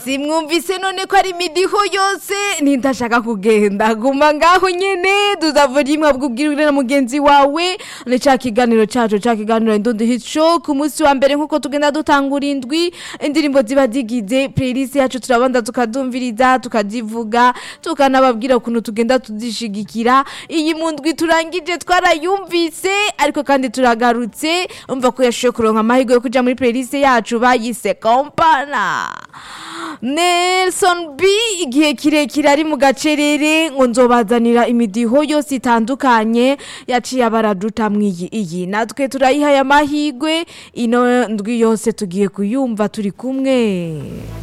simwumvise none ko ari imidiho yose nindashaka kugenda guma ngaho nyene tuzavura imwe bwubwirire na mugenzi wawe ni ca kiganiro cacu ca kiganiro indundi hit show ku munsi wa mbere nkuko tugenda dutangura indwi indirimbo ziba zigize playlist yacu turabanza tukadumviriza tukazivuga tukanababwira ukuntu tugenda tuzishigikira iyi mu ndwi turangije twarayumvise ariko kandi turagarutse umva ko yashoboye kuronka amahirwe yo kuja muri playlist yacu bayise kompana Nelson B igihe kirekire ari mu gacerere ngo nzobazanira imidiho yose itandukanye yaciye abaraduta mwiyi iyi natwe turayihaye amahirwe ino ndwi yose tugiye kuyumva turi kumwe